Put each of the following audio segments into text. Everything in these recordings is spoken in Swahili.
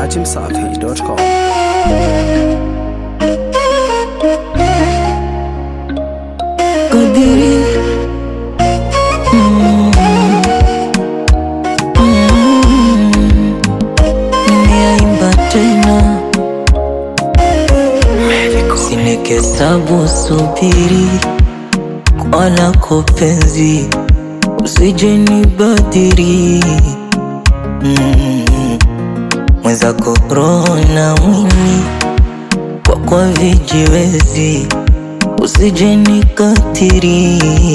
dachimsafi.com. Kadiri Mm. Mm. Nimeimba tena sinikesabu subiri kwa lako penzi usije nibadiri mm. mwenzako roho na mwili kwa kwa vijiwezi usije nikatiri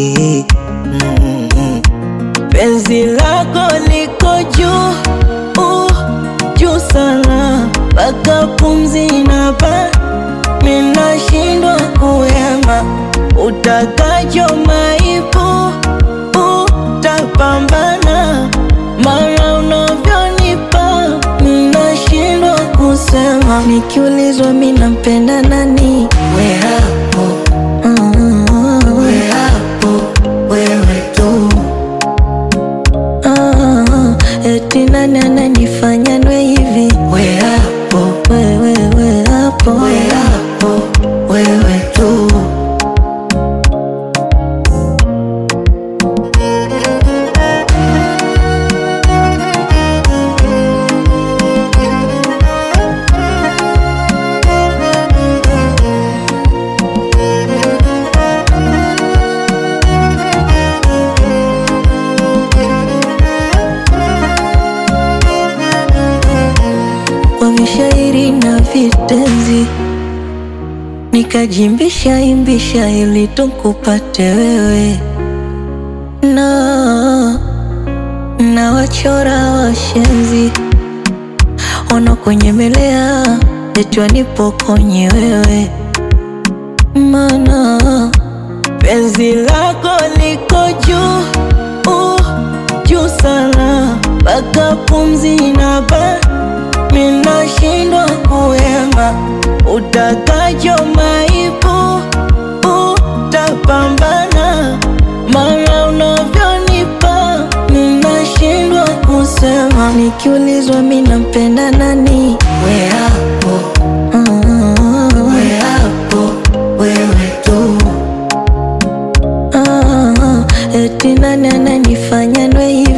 mm. penzi lako liko juu uh, juu sana mpaka pumzi inapa minashindwa kuyema utakacho maipu utapambana mara unavyonipa minashindwa kusema nikiulizwa minampenda nani we hapo we hapo wewe tu Ah, eti nani ananifanya nwe hivi we hapo wewe we hapo we hapo wewe tu kwa vishairi na vitenzi nikajimbisha imbisha ili tukupate wewe na na wachora washenzi wanakunyemelea eti wanipokonye wewe mana penzi lako liko juu uh, juu sana mpaka pumzi inaba minashindwa kuyema utakacho maipu utapambana mara unavyonipa minashindwa kusema nikiulizwa minampenda nani we hapo we hapo wewe tu Ah, eti nani ananifanya nwe hivi